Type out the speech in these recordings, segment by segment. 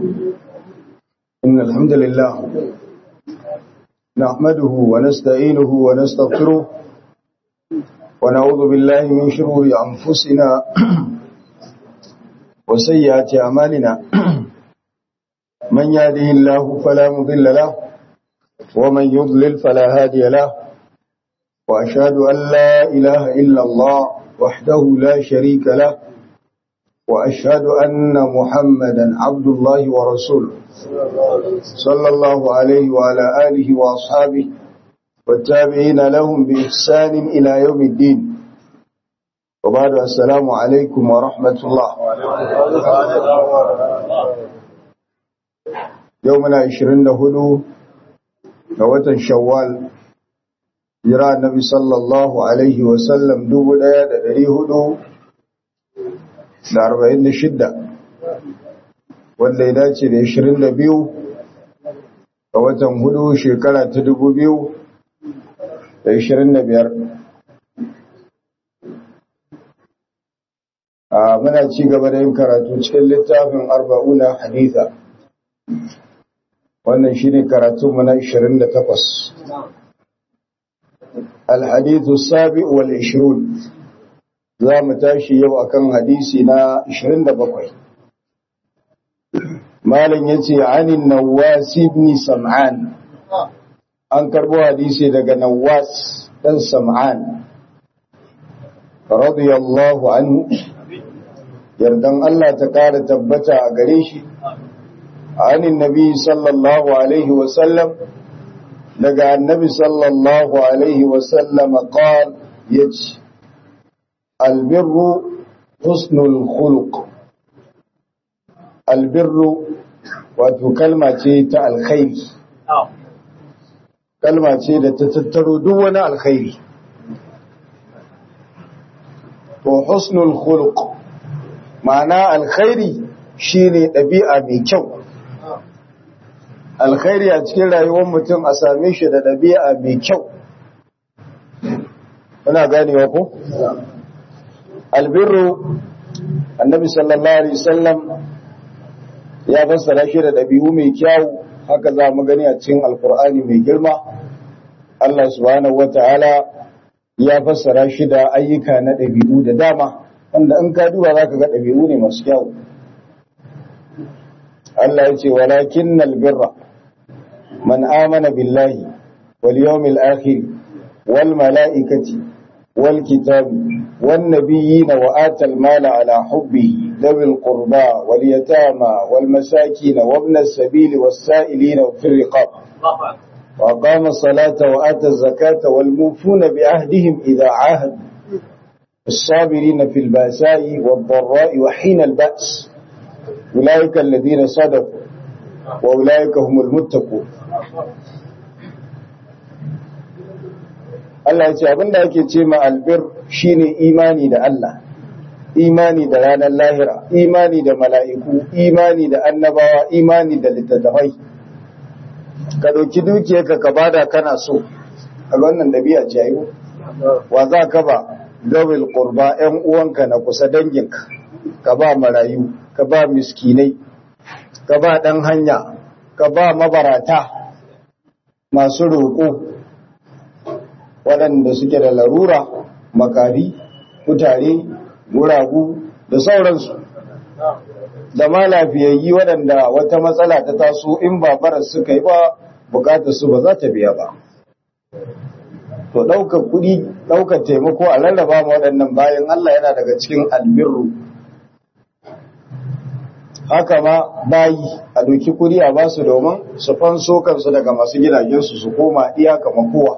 إن الحمد لله نحمده ونستعينه ونستغفره ونعوذ بالله من شرور أنفسنا وسيئات أعمالنا من يهده الله فلا مضل له ومن يضلل فلا هادي له وأشهد أن لا إله إلا الله وحده لا شريك له وأشهد أن محمدا عبد الله ورسوله صلى الله عليه وعلى آله وأصحابه والتابعين لهم بإحسان إلى يوم الدين وبعد السلام عليكم ورحمة الله يومنا عشرين هدو نوة شوال jira annabi sallallahu alaihi wasallam dubu ɗaya da ɗari hudu da arba'in da shidda wanda ya dace da ashirin da biyu ga watan hudu shekara ta dubu biyu da ashirin da biyar a muna ci gaba da yin karatu cikin littafin arba'una haditha wannan shine karatunmu na ashirin da takwas الحديث السابع والعشرون za mu tashi yau akan hadisi na 27 malam yace anin nawas ibn sam'an an karbo hadisi daga nawas dan sam'an radiyallahu anhu yardan Allah ta kara tabbata a gare shi anin nabi sallallahu alaihi wa sallam daga annabi sallallahu alaihi wasallama qal yace albirru husnul khuluq albirru wato kalma ce ta alkhairi kalma ce da ta tattaro duk wani alkhairi to husnul khuluq ma'ana alkhairi shine ɗabi'a mai kyau alkhairi a cikin rayuwar mutum a same shi da ɗabi'a mai kyau muna ganewa ko albirru annabi sallallahu alaihi wasallam ya fassara shi da ɗabi'u mai kyau haka za mu gani a cikin alkur'ani mai girma Allah subhanahu wataala ya fassara shi da ayyuka na ɗabi'u da dama wanda in ka duba zaka ga ɗabi'u ne masu kyau Allah ya ce walakinnal birra من آمن بالله واليوم الآخر والملائكة والكتاب والنبيين وآتى المال على حبه ذوي القربى واليتامى والمساكين وابن السبيل والسائلين وفي الرقاب وأقام الصلاة وآتى الزكاة والموفون بعهدهم إذا عاهدوا الصابرين في البأساء والضراء وحين البأس أولئك الذين صدقوا وأولئك هم المتقون Allah ya ce abinda ake ce ma albir shine imani da Allah imani da ranar lahira imani da mala'iku imani da annabawa imani da littattafai ka dauki dukiyarka ka bada kana so a wannan dabi'a ce ayo wa za ka ba gawil qurba ƴan uwanka na kusa danginka ka ba marayu ka ba miskinai ka ba dan hanya ka ba mabarata masu roƙo waɗanda suke da larura makari kutare guragu da sauransu da ma lafiyayyi waɗanda wata matsala ta taso in ba barar suka yi ba bukatar su ba za ta biya ba to ɗaukar kuɗi ɗaukar taimako a rarraba ma waɗannan bayan Allah yana daga cikin albirru haka ma bayi a doki kuɗi a basu domin su fanso kansu daga masu gidajensu su koma iyaka makowa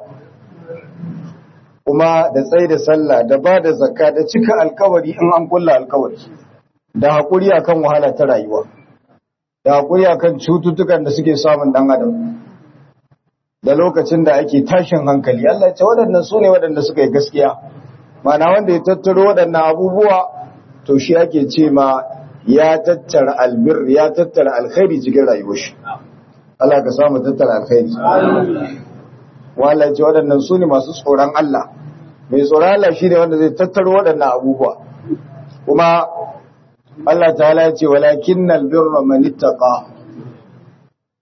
kuma da tsaye da sallah da ba da zakka da cika alkawari in an kulla alkawari da haƙuri akan wahala ta rayuwa da haƙuri akan cututtukan da suke samun ɗan adam da lokacin da ake tashin hankali Allah ce waɗannan su ne waɗanda suka yi gaskiya mana wanda ya tattaro waɗannan abubuwa to shi ake ce ma ya tattara albir ya tattara alkhairi cikin rayuwar shi Allah ka samu tattara alkhairi wala ce waɗannan su ne masu tsoron Allah mai tsoron Allah shi ne wanda zai tattaro waɗannan abubuwa kuma Allah ta'ala ya ce walakin albirra man ittaqa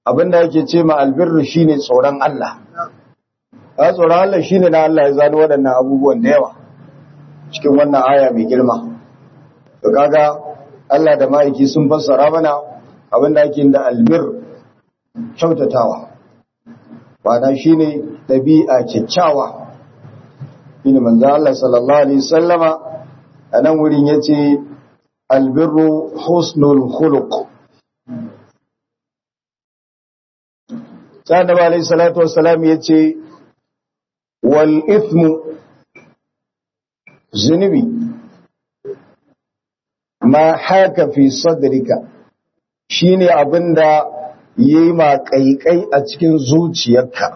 abinda yake ce ma albirru shine tsoron Allah a tsoron Allah shine na Allah ya zano waɗannan abubuwan da yawa cikin wannan aya mai girma to kaga Allah da ma'aiki sun fassara mana abinda ake da albir kyautatawa bana shine dabi'a kyakkyawa shine manzo Allah sallallahu alaihi wasallama anan wurin yace albirru husnul khuluq sai annabi alaihi salatu wassalam yace wal ithmu zunubi ma haka fi sadrika shine abinda yayi ma kaikai a cikin zuciyarka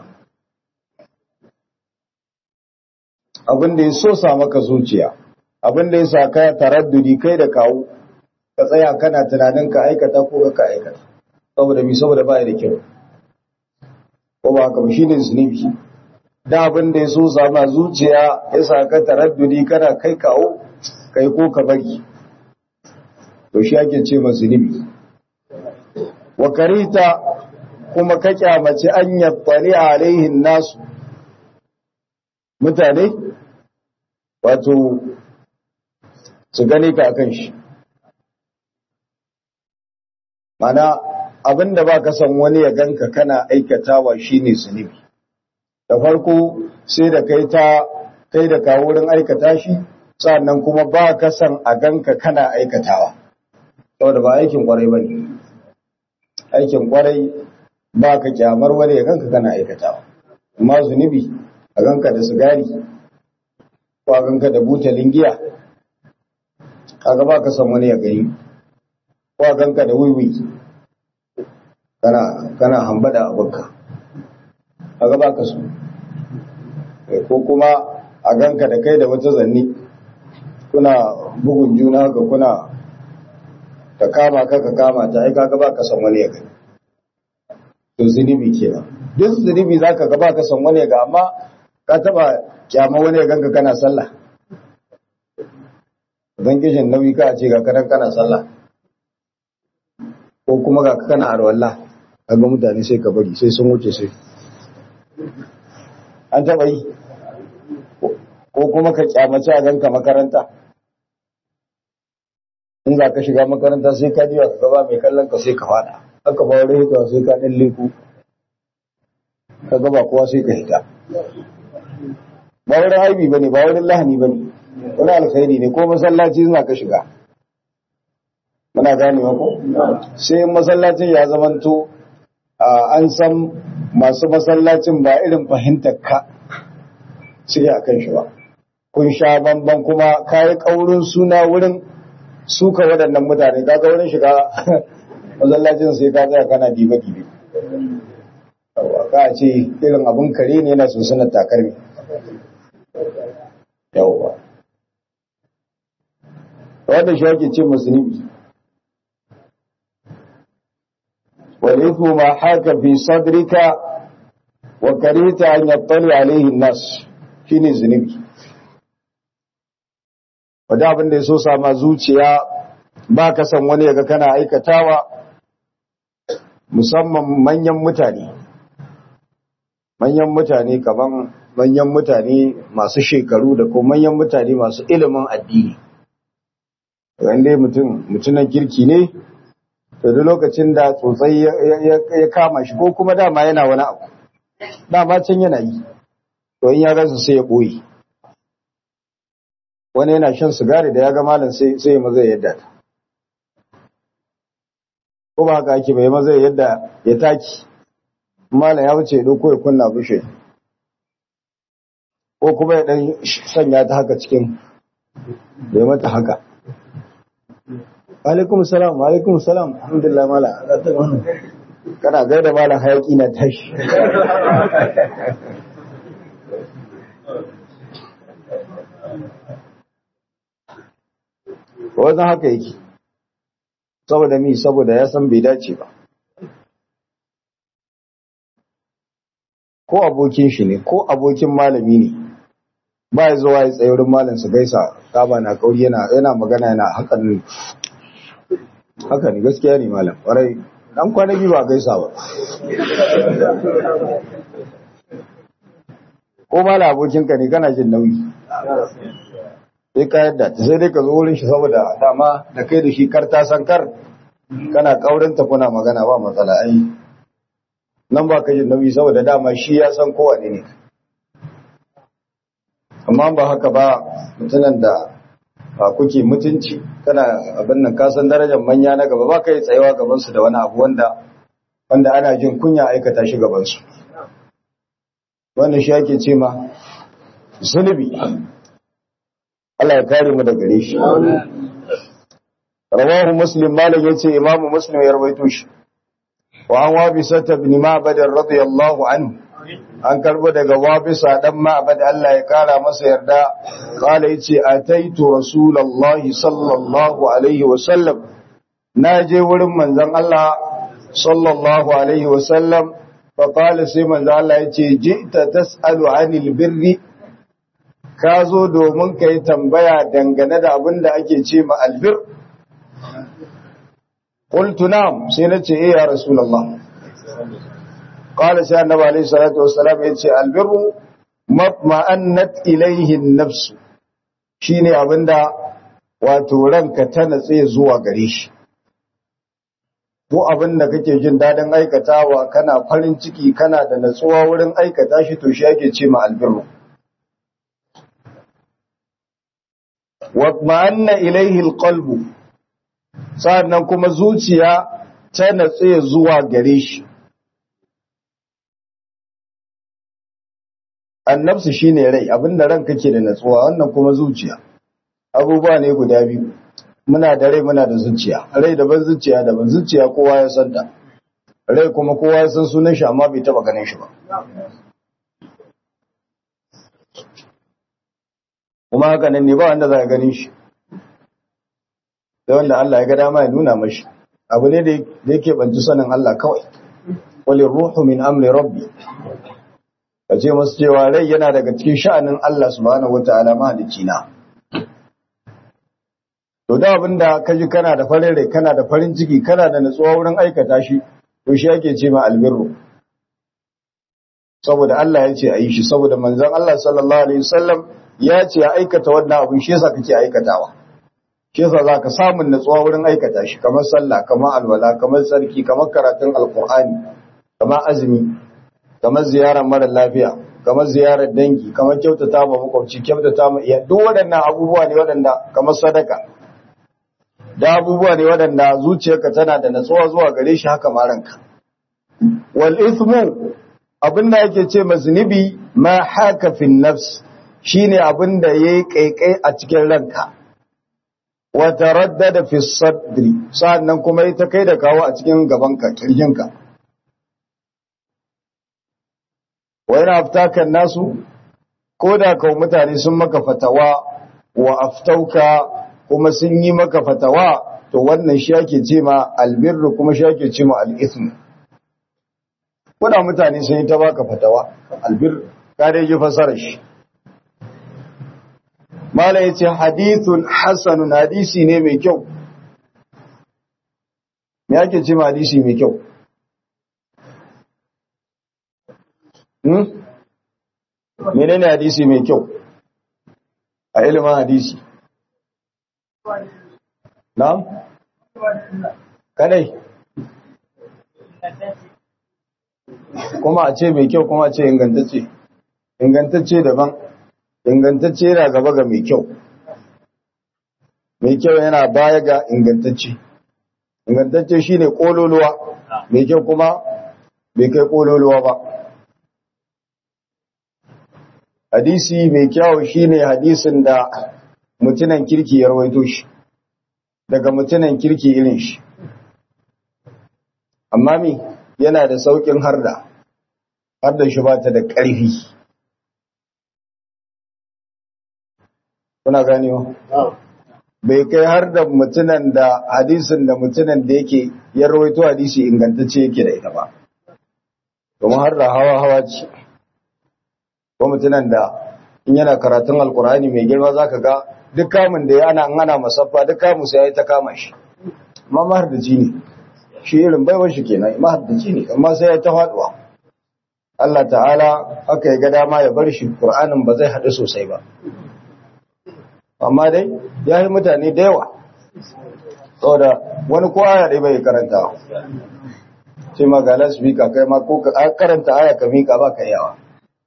abinda ya so sa maka zuciya abinda ya sa ka taraddudi kai da kawo ka tsaya kana tunanin ka aikata ko ka aikata saboda bi saboda ba da kyau ko ba haka shine zunubi da abin da ya so sama zuciya ya sa ka taraddudi kana kai kawo kai ko ka bari to shi ake ce ma zunubi wa karita kuma ka kyamaci an yattali alaihin nasu mutane wato su gane ka akan shi mana abinda ba ka san wani ya ganka kana aikatawa shine zunubi da farko sai da kai ta kai da kawo wurin aikata shi sannan kuma ba ka san a ganka kana aikatawa saboda ba aikin kwarai bane aikin kwarai ba ka kyamar wani ya ganka kana aikatawa amma zunubi a ganka da sigari ko a ganka da butalin giya kaga ba ka san wani ya gani ko a ganka da wiwi kana kana hambada abinka kaga ba ka so ko kuma a ganka da kai da wata zanni kuna bugun juna ga kuna ta kama ka ka kama ta ai kaga ba ka san wani ya gani to zunubi kenan duk zunubi zaka ga ba ka san wani ya ga amma ka taba kyama wani ya ganka kana sallah don kishin nauyi ka ce ga kanan kana sallah ko kuma ga kana arwallah kaga mutane sai ka bari sai sun wuce sai an taba yi ko kuma ka kyamaci a ganka makaranta in za ka shiga makaranta sai ka diwa ka gaba mai kallon ka sai ka fada haka ba wani hitawa sai ka ɗan leku ka gaba kowa sai ka hita ba wurin haibi ba ne ba wurin lahani ba ne wani alkhairi ne ko masallaci suna ka shiga muna gane ko sai masallacin ya zamanto an san masu masallacin ba irin fahimtar ka suke a kan shi ba kun sha bamban kuma kayi kaurin suna wurin suka waɗannan mutane kaga wurin shiga masallacin sai ka tsaya kana dibe dibe ka ce irin abin kare ne yana sosunan takarmi yawwa wanda shi ake ce musulmi والإثم ما حاك في صدرك وكرهت أن يطلع عليه الناس shine zunubi wadda abin da ya so sama zuciya ba ka san wani yaga kana aikatawa musamman manyan mutane manyan mutane kaman manyan mutane masu shekaru da kuma manyan mutane masu ilimin addini wanda mutum mutunan kirki ne to duk lokacin da tsotsai ya kama shi ko kuma dama yana wani abu dama can yana yi to in ya rasa sai ya ɓoye wani yana shan sigari da ya ga malam sai ya maza yadda ta ko ba haka ake bai maza yadda ya taki malam ya wuce ɗauko ya kunna bushe ko kuma ya ɗan sanya ta haka cikin bai mata haka alaikum salam alaikum salam alhamdulillah mala kana gaida mala hayaki na tashi wannan haka yake saboda mi saboda ya san bai dace ba ko abokin shi ne ko abokin malami ne ba ya zuwa ya tsaye wurin malam su gaisa kaba na kauri yana yana magana yana hakan ne haka ne gaskiya ne malam ƙwarai dan kwanaki ba gaisa ba ko ba la abokinka ne kana jin nauyi sai ka yadda ta sai dai ka zo wurin shi saboda dama da kai da shi kar ta san kar kana kaurin ta kuna magana ba matsala ai nan ba ka jin nauyi saboda dama shi ya san kowane ne amma ba haka ba mutunan da ba kuke mutunci kana abin nan ka san darajar manya na gaba ba ka yi tsayawa gaban su da wani abu wanda wanda ana jin kunya aikata shi gaban su wannan shi ake ce ma zunubi Allah ya kare mu da gare shi rawahu muslim malam yace imamu muslim ya rawaito shi wa an wabisa ibn ma'bad radiyallahu anhu an karbo daga wabisa dan ma'bad Allah ya kara masa yarda kala yace ataitu rasulullahi sallallahu alaihi wa sallam naje wurin manzon Allah sallallahu alaihi wa sallam fa qala sai manzon Allah yace ji'ta tas'alu anil birri ka zo domin ka yi tambaya dangane da abin da ake ce ma albir qultu na'am sai na ce eh ya rasulullah qala sai annabi alayhi salatu wassalam ya ce albirru ma'annat ilayhi an-nafs shine abinda wato ranka ta natse zuwa gare shi ko abinda kake jin dadin aikatawa kana farin ciki kana da natsuwa wurin aikata shi to shi ake ce ma albirru watma'anna ilaihi alqalbu sannan kuma zuciya ta natse zuwa gare shi annabsu shine rai abinda ran kake da natsuwa wannan kuma zuciya abubuwa ne guda biyu muna da rai muna da zuciya rai daban zuciya daban zuciya kowa ya santa rai kuma kowa ya san sunan shi amma bai taba ganin shi ba kuma haka nan ne ba wanda za a ganin shi da wanda Allah ya ga dama ya nuna mashi abu ne da yake banci sanin Allah kawai walin ruhu min amri rabbi ka ce masu cewa rai yana daga cikin sha'anin Allah subhanahu wa ta'ala mahalicci na to da abinda ka ji kana da farin rai kana da farin ciki kana da natsuwa wurin aikata shi to shi yake ce ma albirru saboda Allah ya ce a yi shi saboda manzon Allah sallallahu alaihi wasallam ya ce ya aikata wannan abin shi yasa kake aikatawa shi yasa zaka samun natsuwa wurin aikata shi kamar sallah kamar alwala kamar sarki kamar karatun alqur'ani kamar azumi kamar ziyarar mara lafiya kamar ziyarar dangi kamar kyautata ma makwabci kyautata ma iya duk waɗannan abubuwa ne waɗanda kamar sadaka da abubuwa ne waɗanda zuciyarka tana da natsuwa zuwa gare shi haka ma ranka wal ithmu abin da yake ce maznibi ma haka fi nafs shine abin da yayi kaikai a cikin ranka wa taraddada fi sadri sannan kuma yi ta kai da kawo a cikin gabanka kirjinka wa yana aftakan nasu ko da kawo mutane sun maka fatawa wa aftauka kuma sun yi maka fatawa to wannan shi ake ce ma albirru kuma shi ake ce ma al'ithmu kuna mutane sun yi ta baka fatawa albir ka dai ji fasarar shi mala ya ce hadithun hasanun hadisi ne mai kyau me ake ce ma hadisi mai kyau hmm? menene hadisi mai kyau a ilimin hadisi na'am kadai kuma a ce mai kyau kuma a ce ingantacce ingantacce daban ingantacce yana gaba ga mai kyau mai kyau yana baya ga ingantacce ingantacce shine kololuwa mai kyau kuma bai kai kololuwa ba hadisi mai kyau shine hadisin da mutunan kirki ya rawaito shi daga mutunan kirki irin shi amma mi yana da saukin harda harda shi ba ta da ƙarfi kuna ganewa bai kai har da mutunan da hadisin da mutunan da yake ya rawaito hadisi ingantacce yake da ita ba domin har da hawa hawa ce ko mutunan da in yana karatun alkur'ani mai girma zaka ga duk kamun da ya ana ana masaffa duk kamun sai ya ta kama shi amma har da ne shi irin baiwar shi kenan mahaddaci ne amma sai ya ta faduwa Allah ta'ala aka yi ga dama ya bar shi Qur'anin ba zai haɗu sosai ba amma dai ya yi mutane da yawa saboda wani ko aya dai bai karanta sai ma ga lasbika kai ma ko ka karanta aya ka mika ba ka yawa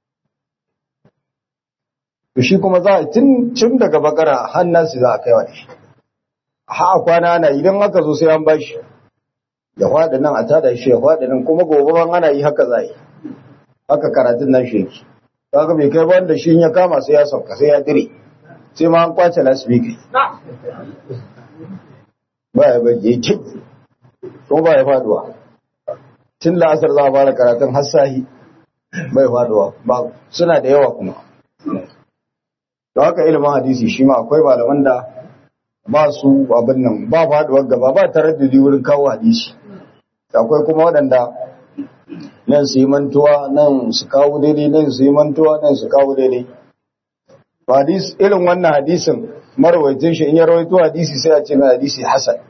to shi kuma za a tun tun daga bakara hannansu za a kai wa shi ha kwana ana idan aka zo sai an bashi ya faɗi nan a tada shi ya faɗi nan kuma gobe ban ana yi haka za yi haka karatun nan shi yake kaga bai kai wanda shi ya kama sai ya sauka sai ya dire sai ma an kwace lasbika ba ya bai ya ce kuma ba ya faduwa tun la'asar za a fara karatun hassahi bai faduwa ba suna da yawa kuma da haka ilimin hadisi shi ma akwai malaman da ba su abin nan ba faduwar gaba ba tare da wurin kawo hadisi akwai kuma waɗanda nan su yi mantuwa nan su kawo daidai nan su yi mantuwa nan su kawo daidai hadis irin wannan hadisin marwaitin shi in ya rawaito hadisi sai a ce mai hadisi hasan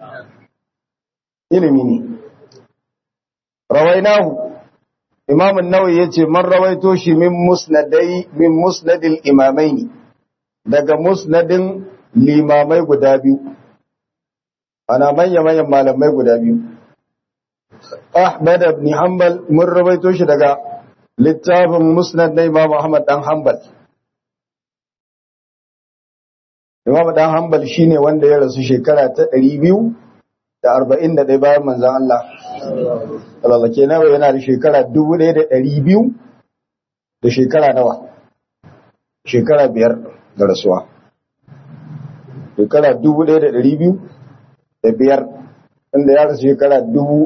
ilimi ne rawainahu imam an-nawawi yace man rawaito shi min musnadai min musnadil imamaini daga musnadin limamai guda biyu ana manya manyan malamai guda biyu Ahmad ibn Hanbal mun rawaito shi daga littafin musnad na Imam Ahmad dan Hanbal Imam dan Hanbal shine wanda ya rasu shekara ta 241 bayan manzon Allah Allah kenan yana da shekara 1200 da shekara nawa shekara biyar da rasuwa shekara 1200 da biyar inda ya rasu shekara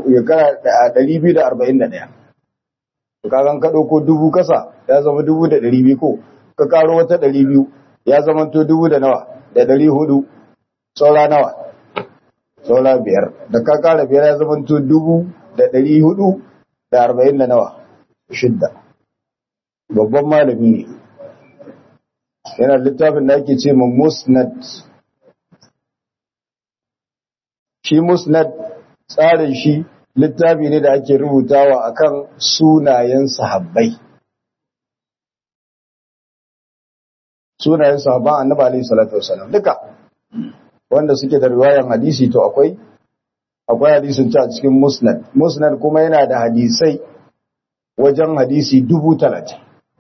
241 to kagan ka dauko dubu kasa ya zama 1200 ko ka karo wata 200 ya zama to dubu da nawa da ɗari hudu saura nawa saura biyar da ka kara biyar ya zama to dubu da ɗari hudu da arba'in da nawa shidda babban malami ne yana littafin da ake ce ma musnad shi musnad tsarin shi littafi ne da ake rubutawa akan sunayen sahabbai sunayen sahabban annabi alaihi salatu wasallam duka wanda suke da riwayan hadisi to akwai akwai hadisin ta cikin musnad musnad kuma yana da hadisai wajen hadisi dubu talatin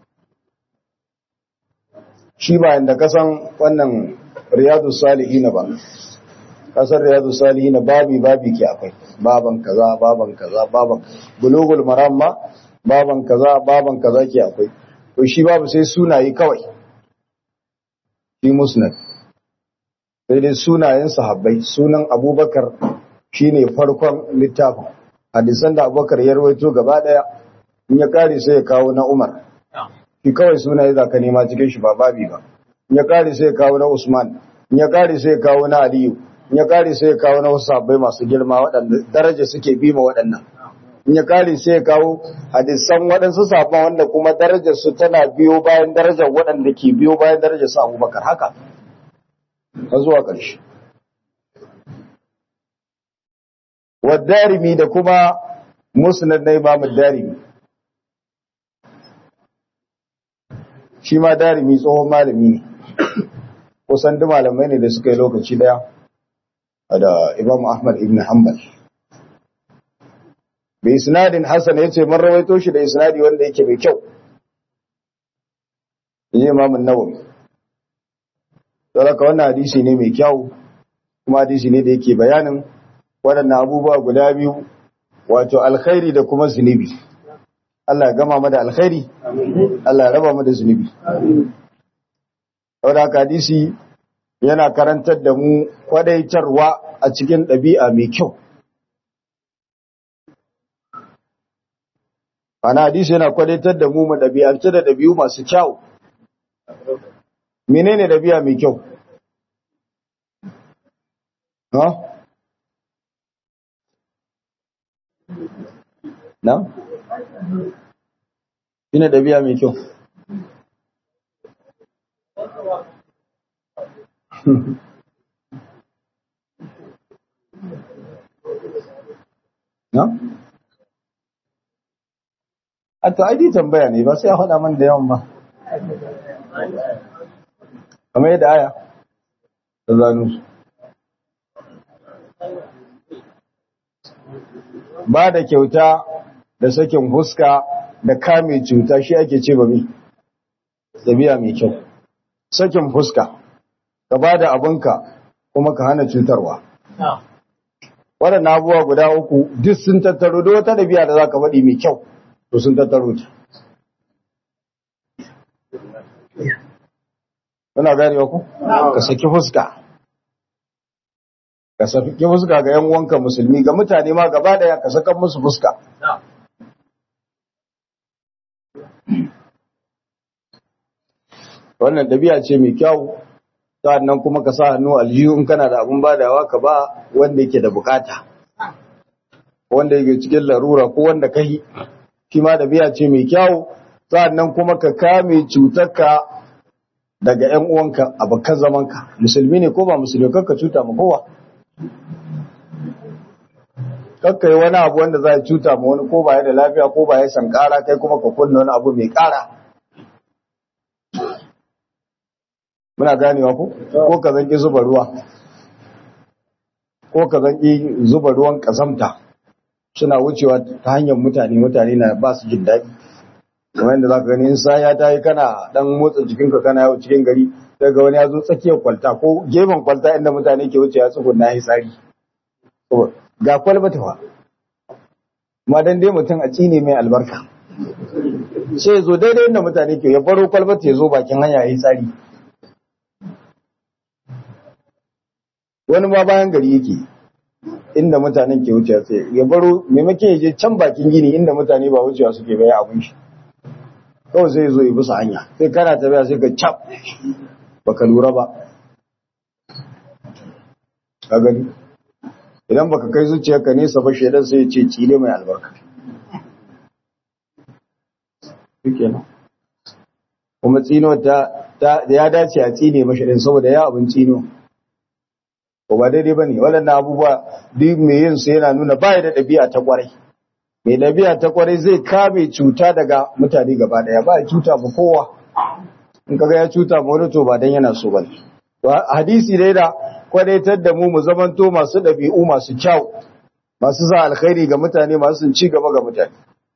shi ba inda kasan wannan riyadu salihin ba kasar riyadu salihin babi babi ke akwai baban kaza baban kaza baban bulugul maram ma baban kaza baban kaza ke akwai to shi babu sai sunaye kawai shi musnad sai dai sunayen sahabbai sunan abubakar shine farkon littafin hadisan da abubakar ya rawaito gaba daya in ya kare sai ya kawo na umar shi kawai sunaye za ka nema cikin shi ba babi ba in ya kare sai ya kawo na usman in ya kare sai ya kawo na aliyu in ya kare sai ya kawo na wasu sahabbai masu girma waɗanda daraja suke bi ma waɗannan in ya kare sai ya kawo hadisan waɗansu sahabban wanda kuma darajar su tana biyo bayan darajar waɗanda ke biyo bayan darajar su abubakar haka har zuwa ƙarshe wadarimi da kuma musnad na imam darimi shi ma darimi tsohon malami ne kusan duk malamai ne da suka yi lokaci daya da imam ahmad ibn hanbal bai isnadin hasan ya ce man rawaito shi da isnadi wanda yake mai kyau yi imam nawawi saboda wannan hadisi ne mai kyau kuma hadisi ne da yake bayanin waɗannan abubuwa guda biyu wato alkhairi da kuma zunubi Allah ya gama mu da alkhairi Allah ya raba mu da zunubi saboda hadisi yana karantar da mu kwadaitarwa a cikin ɗabi'a mai kyau ana hadisi yana kwadaitar da mu mu ɗabi'ance da ɗabi'u masu kyau menene ɗabi'a mai kyau ha na shine ɗabi'a mai kyau na? a to aidi tambaya ne ba sai a faɗa man da yawan ba kamar yadda aya ta zanu su ba da kyauta da sakin huska da kame cuta shi ake ce ba mi ɗabi'a mai kyau sakin fuska ka ba da abinka kuma ka hana cutarwa waɗannan abubuwa guda uku duk sun tattaro da wata ɗabi'a da za ka faɗi mai kyau to sun tattaro ta Muna ganewa ku? Ka saki fuska. Ka saki fuska ga ‘yan uwanka musulmi, ga mutane ma gaba ɗaya ka saka musu fuska. Wannan ɗabi'a ce mai kyau, sa'annan kuma ka sa hannu aljihu in kana da abin badawa ka ba wanda yake da bukata. Wanda yake cikin larura ko wanda ka yi, shi ma ɗabi'a ce mai kyau, sa'annan kuma ka kame cutarka daga ‘yan uwanka abokan zamanka musulmi ne ko ba musulmi kakka cuta ma kowa kakka yi wani abu wanda za a cuta ma wani ko ba ya da lafiya ko ba ya sankara kai kuma ka kunna wani abu mai kara muna ganewa ko ko ka zanki zuba ruwa ko ka zanki zuba ruwan kasamta suna wucewa ta hanyar mutane mutane na ba su jin daɗi kamar yadda za ka gani in saya ta yi kana dan motsa jikinka kana yau cikin gari daga wani ya zo tsakiyar kwalta ko gefen kwalta inda mutane ke wuce ya tsugun na yi tsari ga kwalba ta fa ma dan dai mutum a cine mai albarka sai ya zo daidai inda mutane ke ya baro kwalba ta ya zo bakin hanya ya yi tsari wani ma bayan gari yake inda mutanen ke wuce sai ya baro maimakon ya je can bakin gini inda mutane ba wucewa suke bai abin shi kawai sai zo yi bisa hanya sai kana tafiya sai ka cap baka lura ba ka gani idan baka kai zuciyarka nesa ba shaidan sai ya ce cile mai albarka shikenan kuma tsino ta ya dace a tsine mashi din saboda ya abin tsino ko ba daidai bane waɗannan abubuwa duk mai yin su yana nuna baya da ɗabi'a ta kwarai mai ɗabi'a ta kwarai zai kame cuta daga mutane gaba daya ba ya cuta ba kowa in kaga ya cuta ma wani to ba dan yana so bane to hadisi dai da kwadaitar da mu mu zamanto masu ɗabi'u masu kyau masu sa alkhairi ga mutane masu ci gaba ga mutane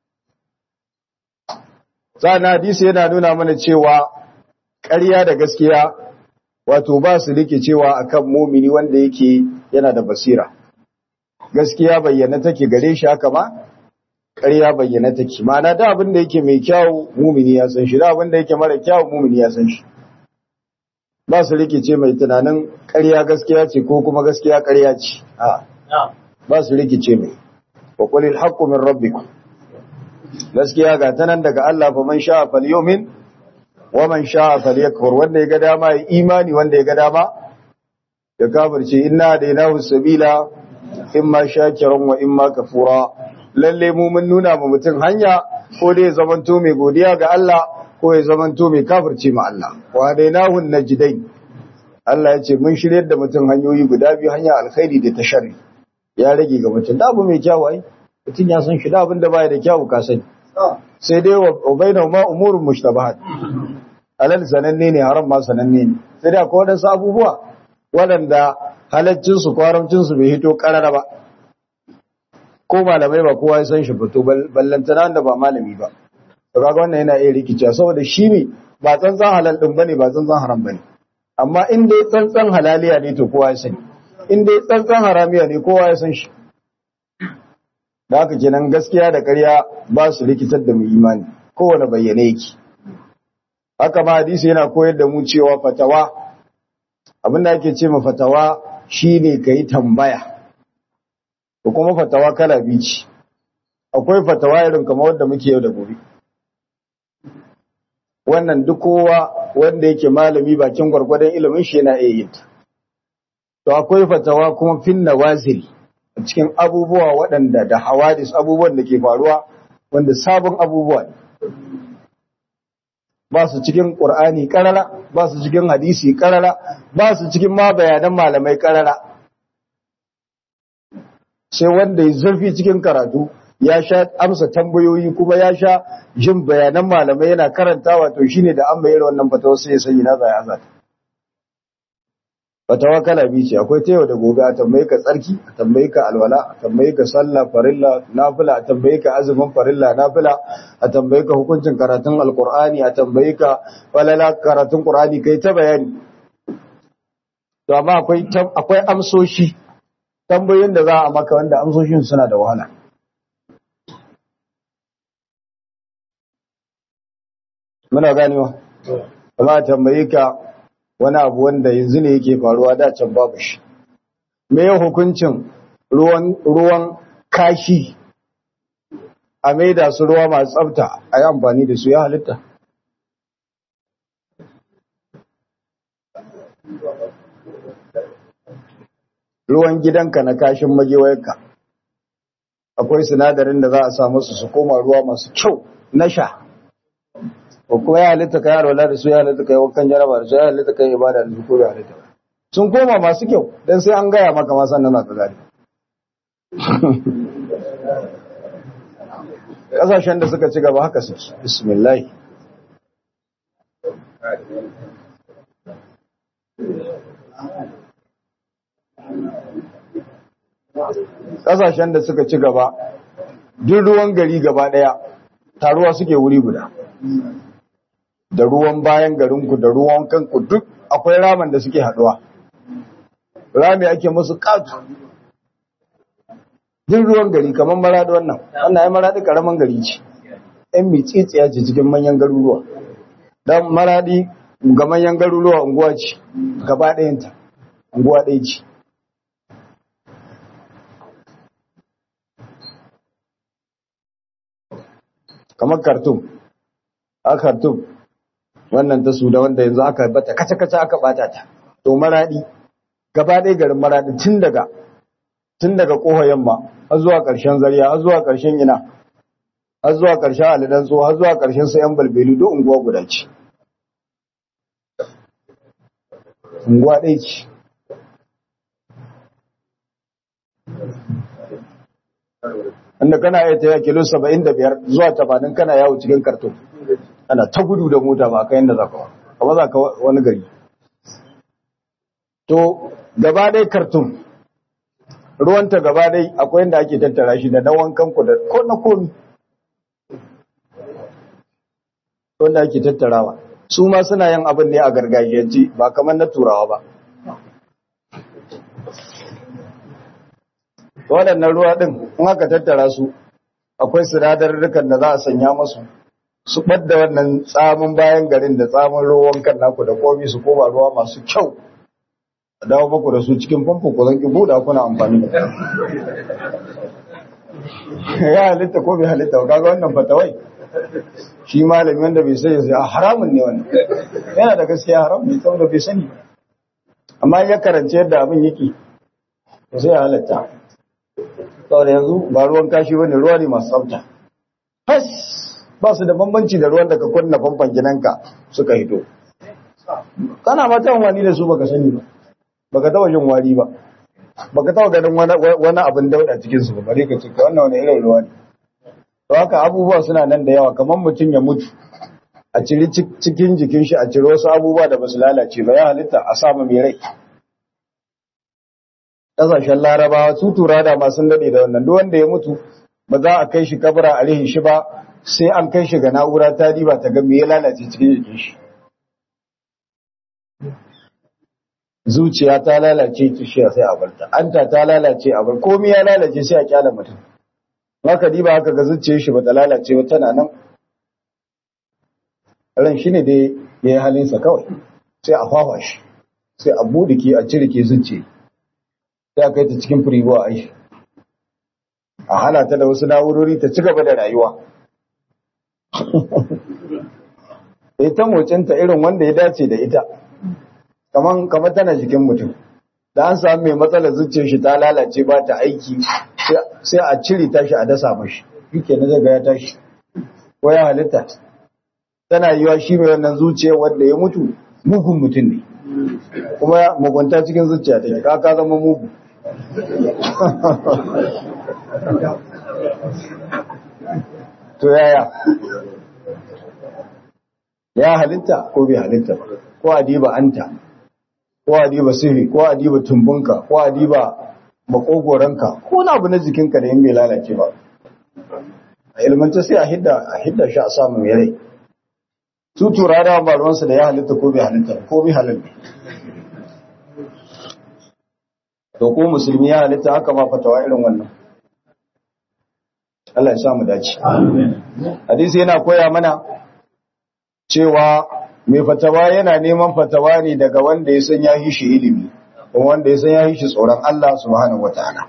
sa'an hadisi yana nuna mana cewa ƙarya da gaskiya wato ba su rike cewa akan mumini wanda yake yana da basira gaskiya bayyana take gare shi haka ma ƙarya bayyana take ma'ana da abin da yake mai kyau mumini ya san shi da abin da yake mara kyau mumini ya san shi ba su rikice mai tunanin ƙarya gaskiya ce ko kuma gaskiya ƙarya ce a ba su rikice mai wa qulil haqqu min rabbikum gaskiya ga tanan daga Allah fa man sha'a falyumin wa man sha'a falyakfur wanda ya ga dama ya imani wanda ya ga dama ya kafirce inna daynahu sabila imma shakiran wa imma kafura lalle mu mun nuna ma mutum hanya ko dai zamanto mai godiya ga Allah ko ya zamanto mai kafirce ma Allah wa dainahu najdain Allah ya ce mun shiryar da mutum hanyoyi guda biyu hanya alkhairi da ta sharri ya rage ga mutum da abu mai kyau ai mutum ya san shi da abin da baya da kyau ka sani sai dai wa bainahu ma umurun mushtabahat alal sananne ne haram ma sananne ne sai dai akwai wadansu abubuwa waɗanda halaccin su kwaramcin su bai hito karara ba ko malamai ba kowa ya san shi fito ballantana da ba malami ba to kaga wannan yana iya rikicewa saboda shi ne ba tsantsan halal din bane ba tsantsan haram bane amma in dai tsantsan halaliya ne to kowa ya sani in dai tsantsan haramiya ne kowa ya san shi da haka kenan gaskiya da ƙarya ba su rikitar da mu imani kowane bayyane yake haka ma hadisi yana koyar da mu cewa fatawa abin da ake ce ma fatawa shine kai tambaya ko kuma fatawa kala biyu ce akwai fatawa irin kamar wanda muke yau da gobe wannan duk kowa wanda yake malami bakin gwargwadon ilimin shi yana iya yin ta to akwai fatawa kuma fin nawazil cikin abubuwa waɗanda da hawadis abubuwan da ke faruwa wanda sabon abubuwa ne ba su cikin ƙur'ani ƙarara ba su cikin hadisi ƙarara ba su cikin ma bayanan malamai ƙarara sai wanda ya zurfi cikin karatu ya sha amsa tambayoyi kuma ya sha jin bayanan malamai yana karantawa to shine da an bayar wannan fatawa sai ya sani na zai azata fatawa kala biyu ce akwai ta yau da gobe a tambaye ka tsarki a tambaye ka alwala a tambaye ka sallah farilla nafila a tambaye ka azumin farilla nafila a tambaye ka hukuncin karatun alqur'ani a tambaye ka falala karatun qur'ani kai ta bayani to amma akwai akwai amsoshi tambayoyin da za a maka wanda amsoshin suna da wahala muna ganewa amma a tambaye ka wani abu wanda yanzu ne yake faruwa da can babu shi me ya hukuncin ruwan ruwan kashi a maida su ruwa masu tsafta a yi amfani da su ya halitta ruwan gidanka na kashin magewayarka akwai sinadarin da za a sa musu su koma ruwa masu kyau na sha ko kuma ya halitta kai alwala da su ya halitta kai wakan jaraba da su ya halitta kai ibada da su ko ya halitta sun koma masu kyau dan sai an gaya maka ma sannan ka gani kasashen da suka ci gaba haka su bismillah kasashen da suka ci gaba duk ruwan gari gaba daya taruwa suke wuri guda da ruwan bayan garinku da ruwan kanku duk akwai raman da suke haduwa rami ake musu katu duk ruwan gari kamar maradi wannan wannan ya maradi karaman gari ce yan mitsitsiya ce cikin manyan garuruwa don maradi ga manyan garuruwa unguwa ce gaba ɗayanta unguwa ɗaya ce kamar kartum a kartum wannan ta su da wanda yanzu aka bata kaca-kaca aka bata ta to maradi gaba ɗaya garin maradi tun daga tun daga ƙofa yamma har zuwa ƙarshen zariya har zuwa ƙarshen ina har zuwa ƙarshen alidan tso har zuwa ƙarshen sayan balbelu duk unguwa guda ce unguwa ɗaya ce inda kana iya taya kilo saba'in da biyar zuwa tamanin kana yawo cikin karton ana ta gudu da mota ba ka yadda za ka ba za ka wani gari to gaba ɗaya karton ruwanta gaba ɗaya akwai yadda ake tattara shi da na wankan ku da ko na komi wanda ake tattarawa su ma suna yin abin ne a gargajiyance ba kamar na turawa ba waɗannan ruwa ɗin in aka tattara su akwai sinadarurrukan da za a sanya masu su ɓadda wannan tsamin bayan garin da tsamin ruwan kan naku da komi su koma ruwa masu kyau a dawo maku da su cikin famfo ku zan ki buɗa kuna amfani da ya halitta ko bai halitta ba kaga wannan fatawai shi malami wanda bai sani sai haramun ne wannan yana da gaskiya haram ne saboda bai sani amma ya karance yadda abin yake sai ya halatta saboda yanzu ba ruwan kashi bane ruwa ne masu tsafta fas ba su da bambanci da ruwan da ka kunna famfan gidanka suka hito kana ma ta wani da su baka sani ba baka taba jin wari ba baka taba ganin wani abin dauda cikin su ba bare ka ce wannan wani irin ruwa ne to haka abubuwa suna nan da yawa kamar mutum ya mutu a ciri cikin jikin shi a ciri wasu abubuwa da basu lalace ba ya halitta a samu mai rai ƙasashen larabawa su tura da masu daɗe da wannan duk wanda ya mutu ba za a kai shi kabura a rihin shi ba sai an kai shi ga na'ura ta diba ta ga me ya lalace cikin jikin shi zuciya ta lalace tushiya sai a barta anta ta lalace a bar komai ya lalace sai a kyala mutum haka diba haka ga zuciyar shi bata lalace ba tana nan ran shine dai ya yi halinsa kawai sai a fafa shi sai a budike a cirike zuciya sai a kai ta cikin firigo a yi a hana ta da wasu na'urori ta ci gaba da rayuwa sai ta mocinta irin wanda ya dace da ita kaman kamar tana jikin mutum da an samu mai matsalar zuciyar shi ta lalace ba ta aiki sai a cire tashi a dasa mashi yake na zaga ya tashi ko ya halitta tana yiwa shi mai wannan zuciya wanda ya mutu mugun mutum ne kuma mugunta cikin zuciya take ka ka zama mugu to yaya ya halitta ko bai halitta ba ko adiba anta ko adiba sirri ko adiba tumbunka ko adiba makogoranka ko na abu na jikinka da yin bai lalace ba a ilmanta sai a hidda a hidda shi a samu mai rai su tura da ba ruwansu da ya halitta ko bai halitta ko bai halitta to ko musulmi ya halitta haka ma fatawa irin wannan Allah ya sa mu dace hadisi yana koya mana cewa mai fatawa yana neman fatawa ne daga wanda ya san ya yi shi ilimi kuma wanda ya san ya yi shi tsoron Allah subhanahu wataala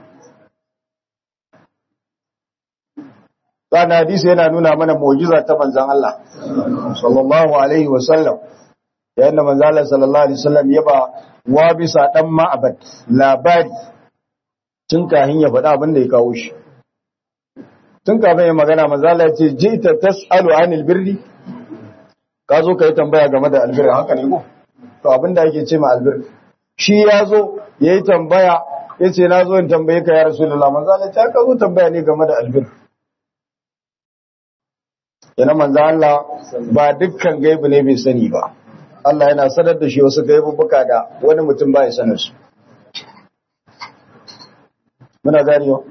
Sana hadisi yana nuna mana mu'jiza ta manzon Allah sallallahu alaihi wasallam yayin da manzon Allah sallallahu alaihi wasallam ya ba wa bisa dan ma'abad labari tun kahin ya faɗa abin da ya kawo shi tun kafin ya magana manzon Allah ya ce jita tasalu anil birri ka zo ka yi tambaya game da albir haka ne ko to abin da yake ce ma albir shi ya zo ya yi tambaya ya ce na zo in tambaye ka ya rasulullah manzon Allah ya ka zo tambaya ne game da albir yana manzo Allah ba dukkan gaibu ne bai sani ba Allah yana sanar da shi wasu gaibubuka da wani mutum ba ya sanar su muna gani yau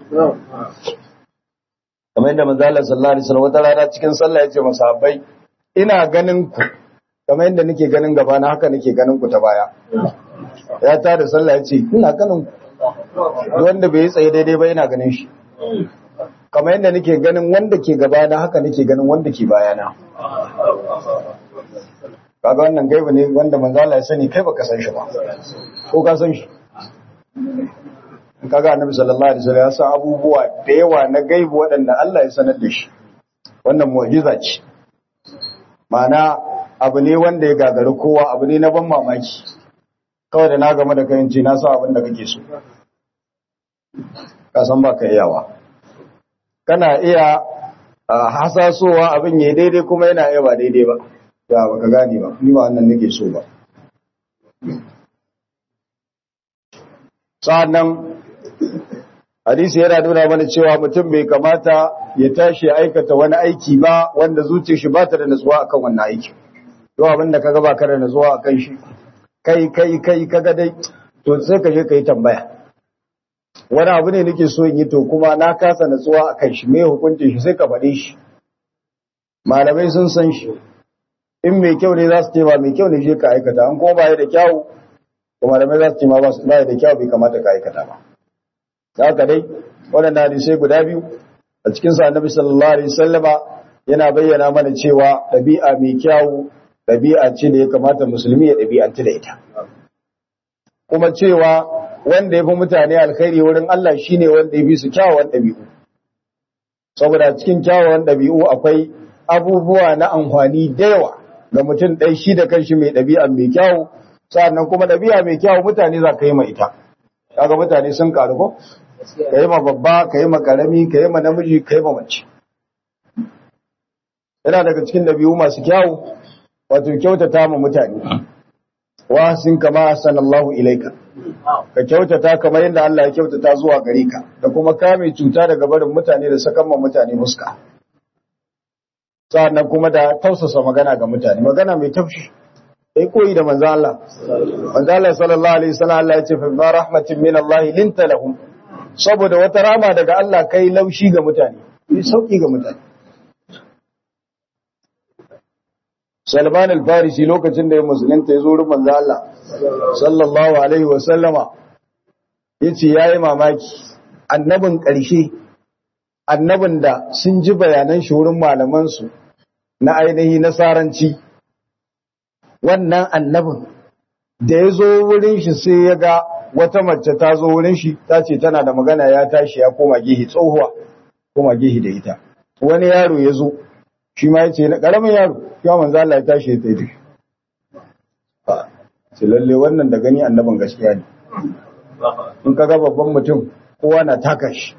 kamar yadda manzo Allah sallallahu alaihi wasallam wata rana cikin sallah yace masahabbai ina ganin ku kamar yadda nake ganin gaba na haka nake ganin ku ta baya ya ta da sallah yace ina ganin ku wanda bai yi tsaye daidai ba ina ganin shi kamar yadda nake ganin wanda ke gabana haka nake ganin wanda ke bayana kaga wannan gaiba ne wanda manzo Allah ya sani kai baka san shi ba ko ka san shi kaga annabi sallallahu alaihi wasallam ya san abubuwa da yawa na gaibu waɗanda Allah ya sanar da shi wannan mu'jiza ce ma'ana abu ne wanda ya gagari kowa abu ne na ban mamaki kawai da na game da kai ce na san abin da kake so ka san ba ka iyawa kana iya hasasowa abin ya daidai kuma yana iya ba daidai ba ya baka gane ba ni ba wannan nake so ba sa'annan hadisi yana nuna mana cewa mutum bai kamata ya tashi aikata wani aiki ba wanda zuciyar shi ba ta da nutsuwa akan wannan aiki to abin da kaga ba ka da nutsuwa akan shi kai kai kai kaga dai to sai ka je ka yi tambaya wani abu ne nake so in yi to kuma na kasa natsuwa a kan shi mai hukuncin shi sai ka faɗe shi malamai sun san shi in mai kyau ne za su ce ba mai kyau ne shi ka aikata an kuma baya da kyau to malamai za su ce ma ba ya da kyau bai kamata ka aikata ba da haka dai waɗanda hadisai guda biyu a cikin sa annabi sallallahu alaihi wasallama yana bayyana mana cewa ɗabi'a mai kyau ɗabi'a ce da ya kamata musulmi ya ɗabi'anci da ita kuma cewa wanda ya fi mutane alkhairi wurin Allah shi ne wanda ya fi su kyawawan ɗabi'u. Saboda cikin kyawawan ɗabi'u akwai abubuwa na amfani da yawa ga mutum ɗai shi da kanshi mai ɗabi'a mai kyawu, sa'annan kuma ɗabi'a mai kyawu mutane za ka yi ma ita. Kaga mutane sun karu ko? Ka yi ma babba, ka yi ma ƙarami, ka yi ma namiji, ka yi ma mace. Yana daga cikin ɗabi'u masu kyawu, wato kyautata ma mutane. Wa sun kama sanallahu ilaika. ka kyautata kamar yadda Allah ya kyautata zuwa gare ka da kuma kame cuta daga barin mutane da sakan ma mutane muska sannan kuma da tausasa magana ga mutane magana mai tafshi sai koyi da manzo Allah manzo Allah sallallahu alaihi wasallam Allah ya ce fa rahmatin min Allah linta lahum saboda wata rama daga Allah kai laushi ga mutane yi sauki ga mutane Salman al-Farisi lokacin da ya musulunta ya zo wurin manzo Allah sallallahu alaihi wa sallama yace yayi mamaki annabin ƙarshe annabin da sun ji bayanan shi wurin malaman su na ainihi nasaranci wannan annabin da ya zo wurin shi sai ya ga wata mace ta zo wurin shi ta ce tana da magana ya tashi ya koma gihi tsohuwa koma gihi da ita wani yaro ya zo shi ma ya ce na ƙaramin yaro ya manzo Allah ya tashi ya tafi sai lalle wannan da gani annabin gaskiya ne in ka ga babban mutum kowa na taka shi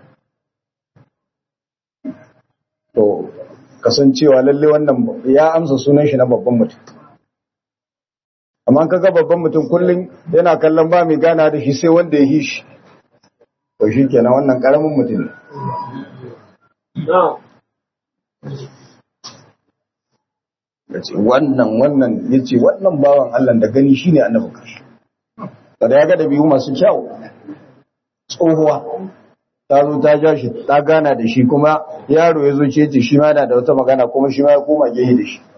to kasancewa lalle wannan ya amsa sunan shi na babban mutum amma ka ga babban mutum kullum yana kallon ba mai gana da shi sai wanda ya yi shi to shi kenan wannan karamin mutum ne wannan wannan ya ce wannan bawan Allah da gani shi ne annabin karshe da ya ga da biyu masu kyau tsohuwa ta zo ta ja shi ta gana da shi kuma yaro ya zo ce ce shi ma yana da wata magana kuma shi ma ya koma gehe da shi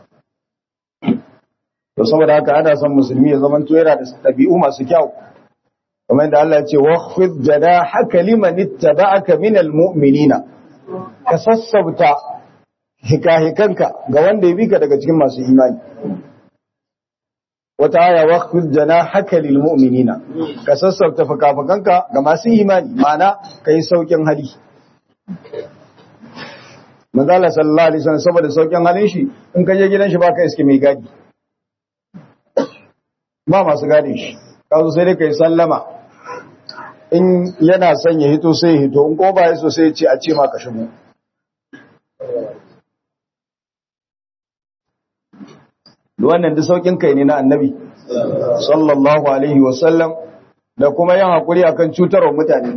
to saboda haka ana son musulmi ya zama yana da tabi'u masu kyau kamar yadda Allah ya ce waqfid janahaka liman ittaba'aka minal mu'minina ka sassabta hikahikanka ga wanda ya bika daga cikin masu imani wata aya waqfid janahaka lil mu'minina ka sassabta fikafikanka ga masu imani ma'ana kai saukin hali manzo Allah sallallahu alaihi wasallam saboda saukin halin shi in ka je gidan shi baka iske mai gadi ba masu gadin shi kazo sai dai kai sallama in yana son ya hito sai ya hito in ko ba ya so sai ya ce a ce ma ka shigo wannan da saukin kai ne na annabi sallallahu alaihi wasallam da kuma yin hakuri akan cutarwa mutane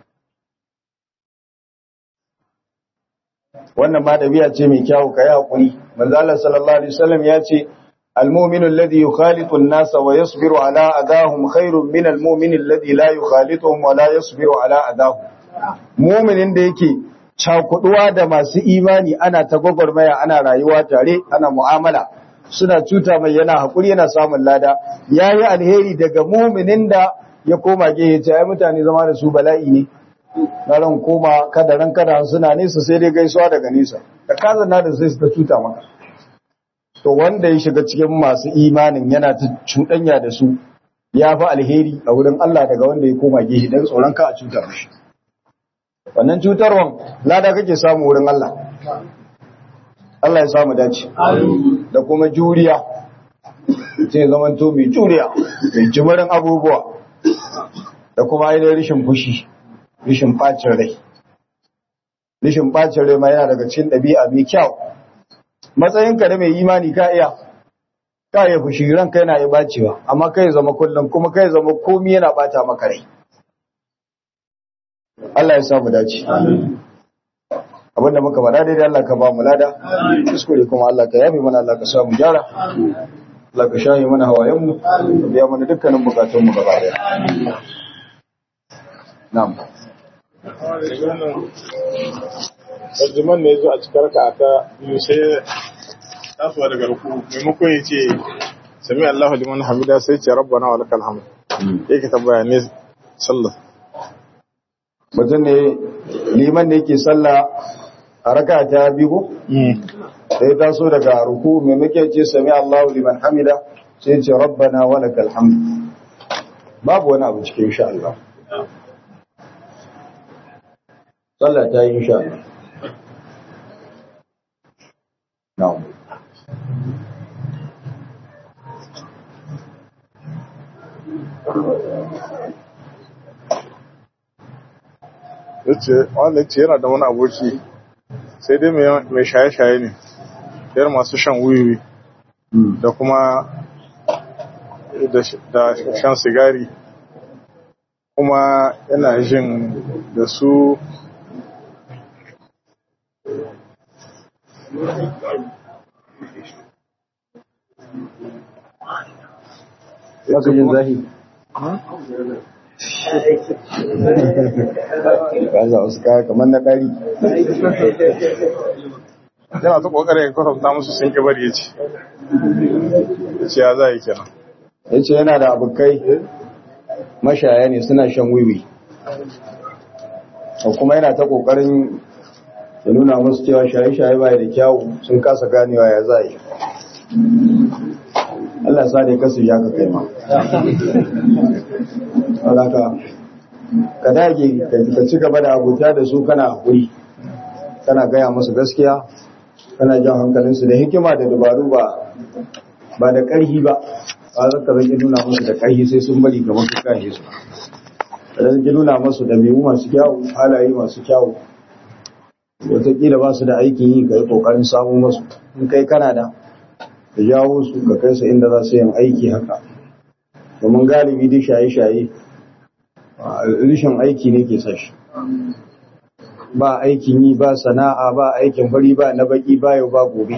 wannan ma dabi'a ce mai kyau kai hakuri manzo Allah sallallahu alaihi wasallam ya ce المؤمن الذي يخالط الناس ويصبر على أذاهم خير من المؤمن الذي لا يخالطهم ولا يصبر على أذاهم مؤمن da yake cakuduwa da masu imani ana ta gwagwarmaya ana rayuwa tare ana mu'amala suna cuta mai yana hakuri yana samun lada yayi alheri daga mu'minin da ya koma gehe ta ai mutane zama da su bala'i ne na ran koma kada ran kada suna nesa sai dai gaisuwa daga nesa da kazana da sai su ta cuta maka to wanda ya shiga cikin masu imanin yana ta cuɗanya da su ya fi alheri a wurin Allah daga wanda ya koma gehe don tsoron ka a cutar shi wannan cutarwan lada kake samu wurin Allah Allah ya samu dace da kuma juriya sai zaman to mai juriya mai jimirin abubuwa da kuma ainihin rishin fushi rishin bacin rai rishin bacin rai ma yana daga cikin ɗabi'a mai kyau matsayinka da mai imani ka iya ka iya fushi ranka yana yi bacewa amma kai zama kullum kuma kai zama komi yana bata maka rai Allah ya samu dace abinda muka faɗa daidai Allah ka ba mu lada kuskure kuma Allah ka yafe mana Allah ka samu gyara Allah ka shaye mana hawayen mu ka biya mana dukkanin bukatun mu gaba daya na'am tarjiman ne zo a cikin raka ta biyu sai tasowa daga ruku maimakon ya ce sami Allahu liman hamida sai ce rabbana wa lakal hamd yake tambaya ne sallah mutum ne liman ne yake sallah a raka ta biyu sai taso daga ruku maimakon ce sami Allahu liman hamida sai ce rabbana wa lakal hamd babu wani abu cikin insha Allah sallah ta yi insha Allah na'am yace wanda yace yana da wani aboki sai dai mai shaye-shaye ne yar masu shan wiwi da kuma da shan sigari kuma yana jin da su Baka jin zahi. Kaza wasu kaya kamar na ɗari. yana ta kokarin ya kwatanta musu sun ki bari ya ce ya ce ya za yi kenan Ya ce yana da abokai mashaya ne suna shan wiwi. kuma yana ta kokarin ya nuna musu cewa shaye-shaye baya da kyawu sun kasa ganewa ya za yi. Allah sa ne kasu ya ka kai ma. Wadaka, ka dage ka ci gaba da abuta da su kana haƙuri, kana gaya musu gaskiya, kana jan hankalinsu da hikima da dabaru ba ba da ƙarhi ba, ba za ka zaki nuna musu da ƙarhi sai sun bari kamar su kahe su. Da zaki nuna musu da memu masu kyawu, halaye masu kyawu. Wataƙila ba su da aikin yi ka yi ƙoƙarin samun masu, in kai kana da ka jawo su ka kai su inda za su yin aiki haka domin galibi duk shaye-shaye rishin aiki ne ke sashi ba aikin yi ba sana'a ba aikin fari ba na baki ba yau ba gobe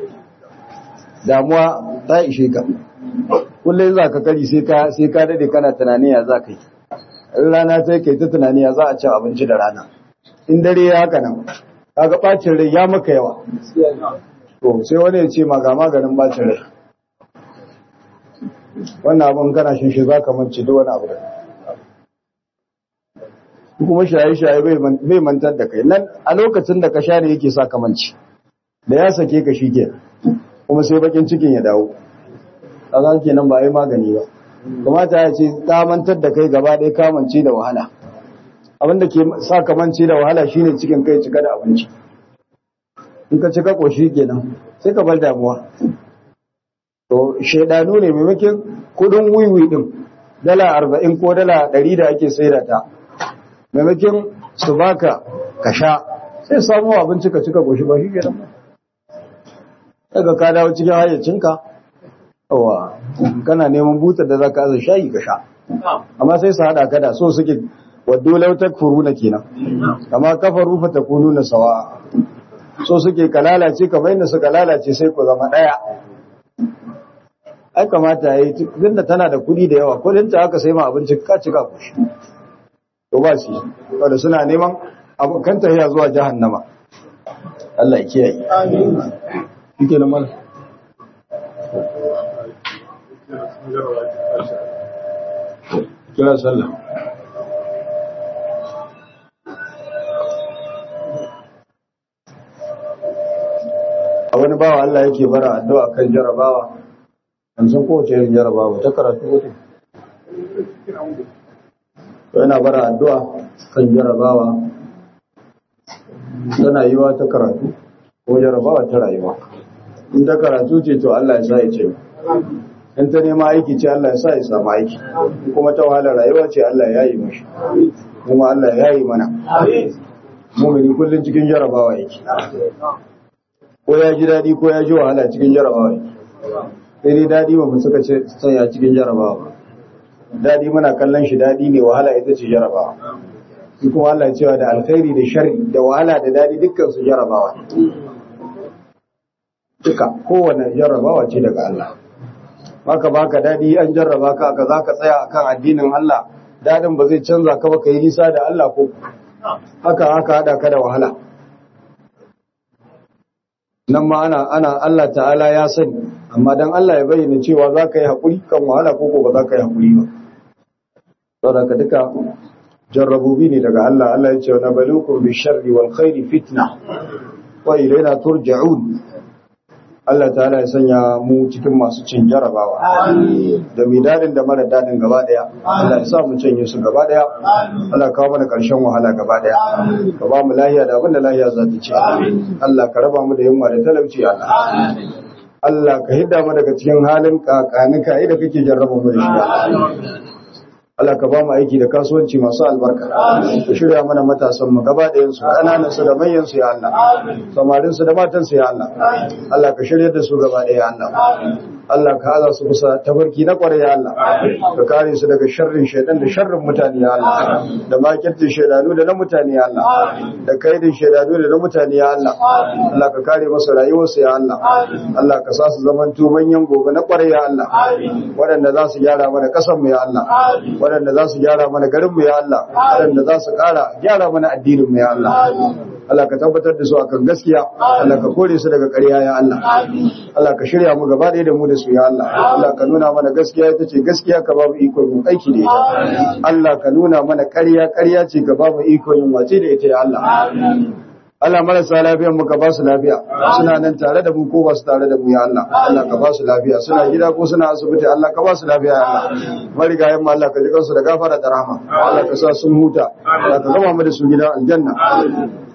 damuwa ta ishe ka kullum za ka kari sai ka sai ka dade kana tunani ya za ka yi in rana sai kai ta tunani ya za a ci abinci da rana in dare ya haka nan kaga bacin rai ya maka yawa to sai wani ya ce ma ga maganin bacin rai wannan abin kana shin shi za ka mance duk wani abu da kuma shaye-shaye bai mantar da kai nan a lokacin da ka sha ne yake sa kamanci da ya sake ka shi ke kuma sai bakin cikin ya dawo kaga kenan ba ai magani ba kamata ya ce ka mantar da kai gaba ɗaya kamance da wahala abin da ke sa kamanci da wahala shine cikin kai cika da abinci in ka cika koshi kenan sai ka bar damuwa to shaidanu ne maimakon kudin wiwi din dala arba'in ko dala ɗari da ake saida ta maimakon su baka ka sha sai samu abinci ka cika goshi ba shi ke nan daga ka dawo cikin hayyacinka yawa kana neman butar da za ka aza shayi ka sha amma sai su haɗa kada so suke waddo lautar furu na kenan amma kafa rufa ta kunu na sawa so suke ka lalace ka bayyana suka lalace sai ku zama ɗaya ai kamata ya yi tun da tana da kuɗi da yawa kuɗinta aka sai ma abinci ka cika goshi to ba shi wanda suna neman abokan tafiya zuwa jahannama Allah ya kiyaye amin yake nan mal kira sallah a wani bawa Allah yake bara addu'a kan jarabawa an san kowace irin jarabawa ta karatu ko yana bara addu'a kan jarabawa tana yiwa ta karatu ko jarabawa ta rayuwa in ta karatu ce to Allah ya sa ya ce in ta nema aiki ce Allah ya sa ya samu aiki kuma ta wahala rayuwa ce Allah ya yi mashi kuma Allah ya yi mana mumini kullum cikin jarabawa yake ko ya ji daɗi ko ya ji wahala cikin jarabawa yake sai dai daɗi ba mu suka ce sanya cikin jarabawa ba daɗi muna kallon shi daɗi ne wahala ita ce jarabawa shi kuma Allah cewa da alkhairi da sharri da wahala da daɗi dukkan su jarabawa duka kowane jarabawa ce daga Allah baka baka daɗi an jarraba ka ka za ka tsaya akan addinin Allah daɗin ba zai canza ka ba ka yi nisa da Allah ko haka haka haɗa ka da wahala nan ma ana ana Allah ta'ala ya sani amma dan Allah ya bayyana cewa za ka yi haƙuri kan wahala ko ba za ka yi haƙuri ba saboda ka duka jarrabubi ne daga Allah Allah ya ce wa nabalukum bi sharri wal khairi fitna wa ilayna turja'un Allah ta'ala ya sanya mu cikin masu cin jarabawa da mai dadin da mara dadin gaba daya Allah ya sa mu canye su gaba daya Allah ka kawo mana karshen wahala gaba daya ka ba mu lahiya da abin da lahiya za ta ci Allah ka raba mu da yunwa da talauci Allah Allah ka hidda mu daga cikin halin kakanika da kake jarraba mu da shi Allah ka ba mu aiki da kasuwanci masu albarka ka shirya mana matasan mu gaba ɗayan su ƙananan su da manyan su ya Allah samarin su da matan su ya Allah Allah ka shirya da su gaba ɗaya ya Allah Allah ka haza su kusa tabarki na kwarai ya Allah ka kare su daga sharrin shaidan da sharrin mutane ya Allah da makirtin shaidanu da na mutane ya Allah da kaidin shaidanu da na mutane ya Allah Allah ka kare masa rayuwarsu ya Allah Allah ka sa su zamanto manyan gobe na kwarai ya Allah waɗanda za su gyara mana ƙasar mu ya Allah waɗanda za su gyara mana garin mu ya Allah waɗanda za su ƙara gyara mana addinin mu ya Allah Allah ka tabbatar da su akan gaskiya Allah ka kore su daga ƙarya ya Allah Allah ka shirya mu gaba ɗaya da mu da su ya Allah Allah ka nuna mana gaskiya ita ce gaskiya ka ba mu iko yin aiki da ita Allah ka nuna mana ƙarya ƙarya ce ka ba mu iko yin wace da ita ya Allah Allah marasa lafiyan mu ka ba su lafiya suna nan tare da mu ko ba su tare da mu ya Allah Allah ka ba su lafiya suna gida ko suna asibiti Allah ka ba su lafiya ya Allah marigayen mu Allah ka ji kansu da gafara da rahama Allah ka sa sun huta Allah ka gama mu da su gidan aljanna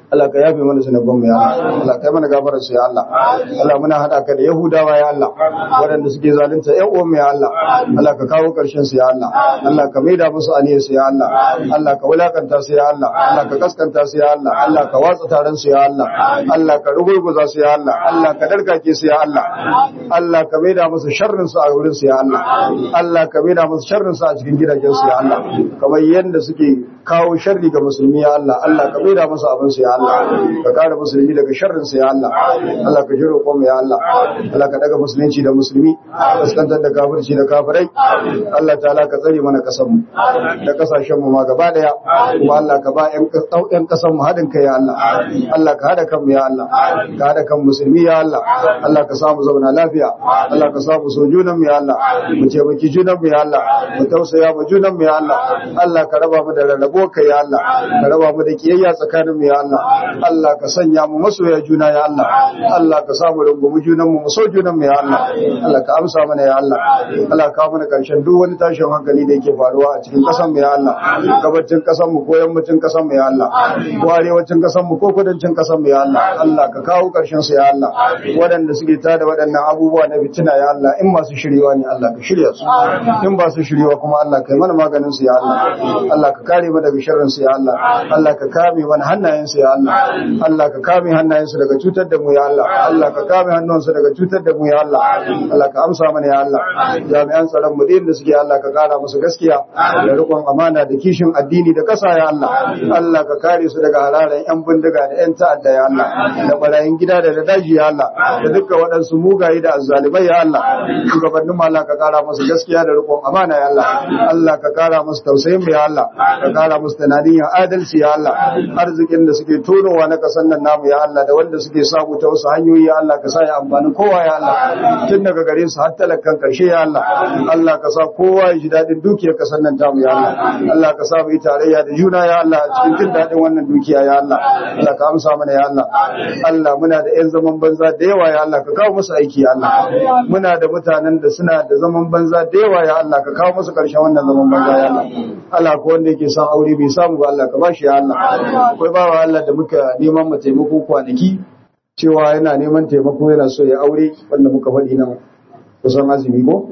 Allah ka yafe mana zunuban mu ya Allah Allah kai mana gafarar su ya Allah Allah muna hada ka da Yahudawa ya Allah waɗanda suke zalunta ƴan uwan mu ya Allah Allah ka kawo ƙarshen su ya Allah Allah ka maida musu aniyar su ya Allah Allah ka wulakanta su ya Allah Allah ka kaskanta su ya Allah Allah ka watsa taron su ya Allah Allah ka rugurguza su ya Allah Allah ka darkake su ya Allah Allah ka maida musu sharrin su a wurin su ya Allah Allah ka maida musu sharrin su a cikin gidajen su ya Allah kamar yanda suke kawo sharri ga musulmi ya Allah Allah ka maida musu abin su ya Allah ka kare musulmi daga sharrin su ya Allah Allah ka jiro mu ya Allah Allah ka daga musulunci da musulmi kaskantar da kafirci da kafirai Allah ta'ala ka tsare mana kasan mu da kasashen mu ma gaba daya kuma Allah ka ba ƴan kasan mu haɗin kai ya Allah Allah ka hada kan mu ya Allah ka hada kan musulmi ya Allah Allah ka samu zauna lafiya Allah ka samu so junan mu ya Allah mu taimaki junan mu ya Allah mu tausaya mu junan mu ya Allah Allah ka raba mu da rarrabo kai ya Allah ka raba mu da kiyayya tsakanin mu ya Allah Allah ka sanya mu masoya juna ya Allah Allah ka samu rungumi junan mu mu so junan mu ya Allah Allah ka amsa mana ya Allah Allah ka mana karshen duk wani tashin hankali da yake faruwa a cikin kasan mu ya Allah gabacin kasan mu ko yammacin kasan mu ya Allah ko arewacin kasan mu ko kudancin kasan mu ya Allah Allah ka kawo karshen su ya Allah waɗanda suke tada waɗannan abubuwa na fitina ya Allah in masu shiryewa ne Allah ka shirya su in ba su shiryewa kuma Allah kai mana maganin su ya Allah Allah ka kare mu daga sharrin su ya Allah Allah ka kame mana hannayen su ya Allah Allah ka kame hannayen su daga cutar da mu ya Allah Allah ka kame hannun su daga cutar da mu ya Allah Allah ka amsa mana ya Allah jami'an tsaron mu da suke Allah ka kara musu gaskiya da rikon amana da kishin addini da kasa ya Allah Allah ka kare su daga halalan yan bindiga da yan ta'adda ya Allah da barayin gida da da daji ya Allah da duka waɗansu mugaye da azzalimai ya Allah shugabannin mu Allah ka kara musu gaskiya da rikon amana ya Allah Allah ka kara musu tausayin mu ya Allah ka kara musu tunanin ya adalci ya Allah arzikin da suke tonowa na kasan nan namu ya Allah da wanda suke samu ta wasu hanyoyi ya Allah ka sa ya amfanin kowa ya Allah tun daga gare su har talakan karshe ya Allah Allah ka sa kowa ya ji daɗin dukiyar kasan nan tamu ya Allah Allah ka sa mu yi tarayya da juna ya Allah a cikin jin daɗin wannan dukiya ya Allah Allah ka amsa mana ya Allah Allah muna da ƴan zaman banza da yawa ya Allah ka kawo musu aiki ya Allah muna da mutanen da suna da zaman banza da yawa ya Allah ka kawo musu ƙarshen wannan zaman banza ya Allah Allah ko wanda yake son aure bai samu ba Allah ka bashi ya Allah akwai bawa Allah da muka neman mu taimako kwanaki cewa yana neman taimako yana so ya aure wanda muka faɗi nan kusan azumi ko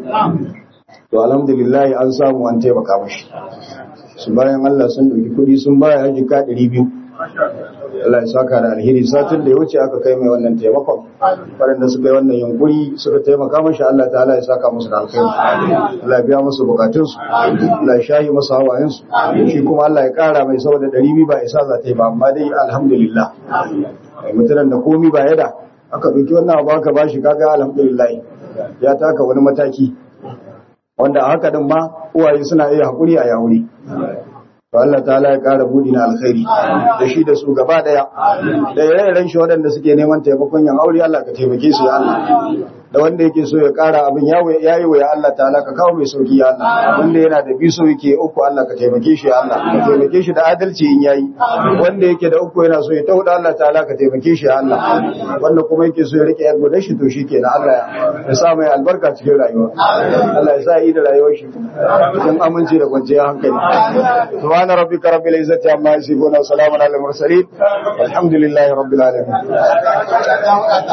to alhamdulillah an samu an taimaka mashi su bayan Allah sun dauki kudi sun baya haji ka 200 Allah ya saka da alheri satin da ya wuce aka kai mai wannan taimakon waɗanda suka yi wannan yunkuri suka taimaka mashi Allah ta'ala ya saka musu da alkhairi Allah ya biya musu bukatunsu Allah ya shayi musu hawayensu shi kuma Allah ya kara mai saboda 200 ba isa za ta yi ba amma dai alhamdulillah mutunan da komi ba yada aka ɗauki wannan abu aka bashi kaga alhamdulillah ya taka wani mataki wanda a haka din ma uwaye suna iya haƙuri a yawuri to Allah ta'ala ya ƙara budi na alkhairi da shi da su gaba daya da yayin shi waɗanda suke neman taimakon yan aure Allah ka taimake su ya Allah da wanda yake so ya ƙara abin ya yi wa ya Allah ta'ala ka kawo mai sauki ya Allah wanda yana da biso yake uku Allah ka taimake shi ya Allah ka taimake shi da adalci in yayi wanda yake da uku yana so ya tauda Allah ta'ala ka taimake shi ya Allah wanda kuma yake so ya rike yar gudan shi to shikenan Allah ya sa mai albarka cikin rayuwa Allah ya sa yi da rayuwar shi cikin aminci da kwanciyar hankali subhana rabbika rabbil izzati amma yasifun wa salamun alal mursalin alhamdulillahi rabbil alamin